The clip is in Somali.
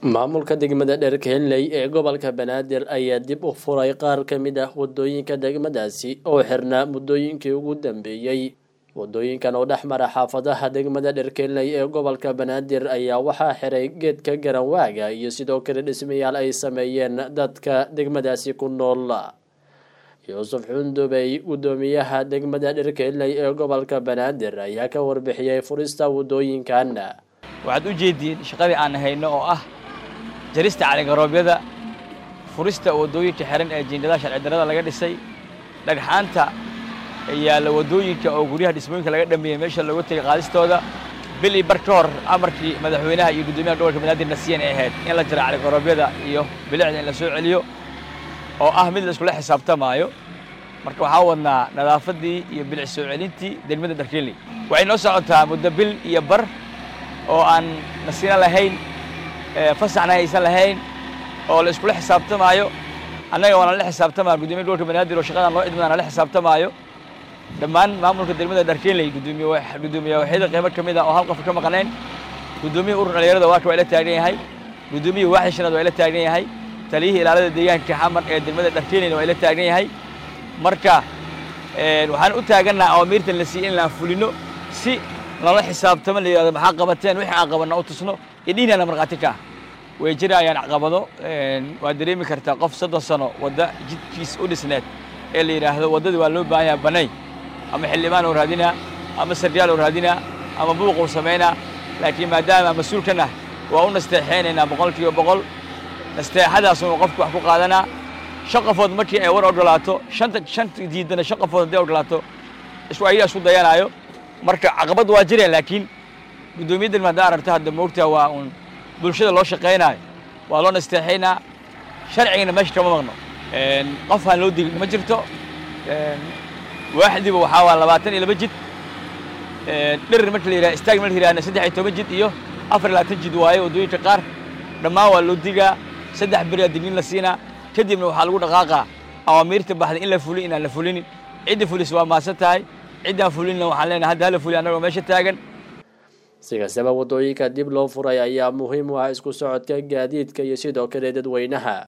maamulka degmada dherkeeley ee gobolka banaadir ayaa dib u furay qaar ka mid ah wadooyinka degmadaasi oo xirnaa muddooyinkii ugu dambeeyey wadooyinkan oo dhex mara xaafadaha degmada dherkeeley ee gobolka banaadir ayaa waxaa xiray geedka garanwaaga iyo sidoo kale dhismayaal ay sameeyeen dadka degmadaasi ku nool yuusuf xundubey guddoomiyaha degmada dherkeeley ee gobolka banaadir ayaa ka warbixiyey furista wadooyinkan waxaad u jeediin shaqadii aan hayno oo ah jarista caligaroobyada furista waddooyinka xiran ee jiingadaha sharci darrada laga dhisay dhagxaanta yaalla waddooyinka oo guryaha dhismooyinka laga dhameeyey meesha looga tegay qaadistooda bil iyo bar ka hor amarkii madaxweynaha iyo guddoomiyaha gobolka banaadir nasiyan ay ahayd in la jiro caligaroobyada iyo bilicda in la soo celiyo oo ah mid la iskula xisaabtamaayo marka waxaa wadnaa nadaafaddii iyo bilic soo celintii degmada dharkeeley waxay noo socotaa muddo bil iyo bar oo aan nasiino lahayn fasaxna haysan lahayn oo la iskula xisaabtamaayo annaga waana la xisaabtamaya gudoomiya gobolka banaadir oo shaqadan loo idmana la xisaabtamaayo dhammaan maamulka degmada dharkeeley gudoomiye waxyada qaybo ka mid ah oo hal qof ka maqnayn guddoomiyaha urur dhalinyarada waaka waa ila taagan yahay guddoomiyaha waaxi shanaad waa ila taagan yahay taliyihii ilaalada deegaanka xamar ee degmada dharkeeleyna waa ila taagan yahay marka waxaan u taagannaha awamiirtan la siiyey in laan fulino si lala xisaabtamo la yidhahdo maxaa qabateen wixii aan qabanna u tusno iyo dhiinana markhaati ka ah way jirayaan caqabado waad dareemi kartaa qof soddon sano wadda jidkiis u dhisneed ee la yidhaahdo waddadii waa loo baahan yaha banay ama xildhibaan oo raadinaa ama saryaal oo raadinaa ama buuq uu samaynaa laakiin maadaama mas-uulkan ah waa u nasteexeynaynaa boqol kiiba boqol nasteexadaasuna qofku wax ku qaadanaa shan qofood markii ay war ogolaato shanta shanta diidana shan qofood hadday ogolaato isku ayaga isku dayanaayo marka caqabad waa jireen laakiin guddoomiyadan haddaa aragta hadda moogtaa waa uun bulshada loo shaqaynaayo waa loo nasteexaynaa sharcigana meesha kama maqno qof aan loo digin ma jirto waaxdiiba waxaa waa labaatan iyo laba jid dhirir marka la yidhaha istaag marka la yidhahna saddex iyo toban jid iyo afar iyo labaatan jid waaye waddooyinka qaar dhammaan waa loo digaa saddex beriyaa dignin la siinaa kadibna waxaa lagu dhaqaaqaa awaamiirta baxday in la fulin inaan la fulinin cidda fulis waa maasan tahay ciddaan fulinna waxaan leenahay hadda hala fuliy annagoo meesha taagan si kastaba waddooyinka dib loo furay ayaa muhiim u ah isku socodka gaadiidka iyo sidoo kale dadweynaha